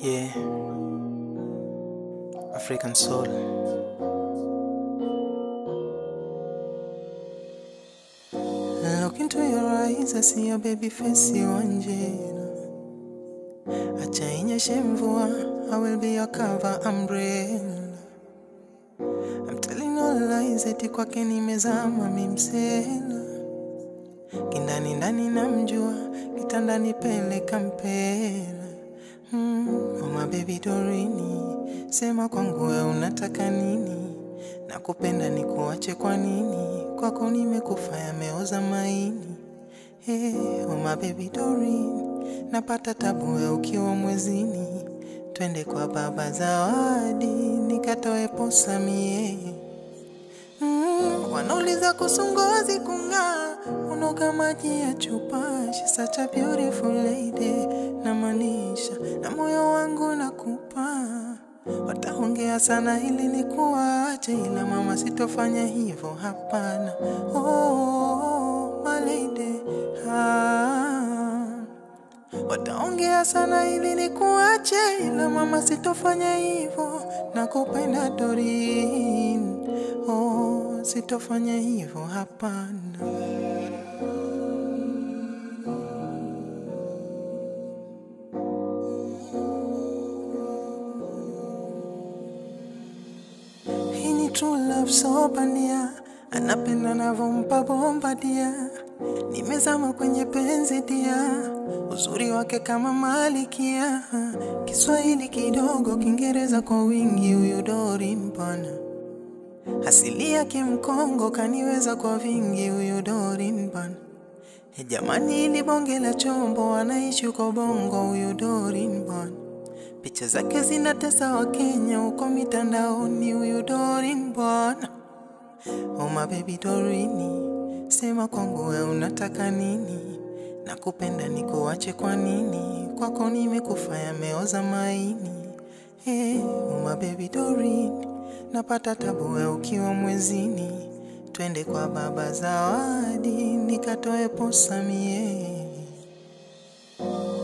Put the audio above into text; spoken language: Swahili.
Yeah. African soul. Look into your eyes, I see your baby face, you Angela. Acha inyeshe mvua, I will be your cover umbrella. I'm telling no lies, eti kwake nimezama mimsela. Kindani ndani namjua, kitandani pele kampela. Mm, oh my baby Dorini, sema kwangu we unataka nini? Nakupenda nikuache kwa nini? Kwako nimekufa yameoza maini. Hey, oh my baby Dorini, napata tabu we ukiwa mwezini. Twende kwa baba zawadi, nikatoe posa mie. Mm, wanauliza kusungozi kung'aa, unoga maji ya chupa. She's such a beautiful lady, namaanisha na moyo wangu nakupa. Wataongea sana ili nikuache, ila mama, sitofanya hivyo, hapana. Oh, oh, oh, my lady, ah. Wataongea sana ili nikuache, ila mama, sitofanya hivyo. Nakupenda Doreen, oh, sitofanya hivyo, hapana. Hii ni true love so bandia, anapenda navyompa bomba dia. Nimezama kwenye penzi dia, uzuri wake kama malikia. Kiswahili kidogo, Kiingereza kwa wingi, huyu Doreen bwana. Asili yake Mkongo, kaniweza kwa vingi, huyu Doreen bwana. E jamani, ili bonge la chombo, anaishi uko Bongo, huyu Doreen bwana. Picha zake zinatesa wa Kenya huko mitandaoni, huyu Doreen bwana. Oh my baby Dorini, sema kwangu we unataka nini? Nakupenda nikuache kwa nini? Kwako nimekufa yameoza maini. Hey, oh my baby Dorini, napata tabu we ukiwa mwezini. Twende kwa baba zawadi, nikatoe posa mie.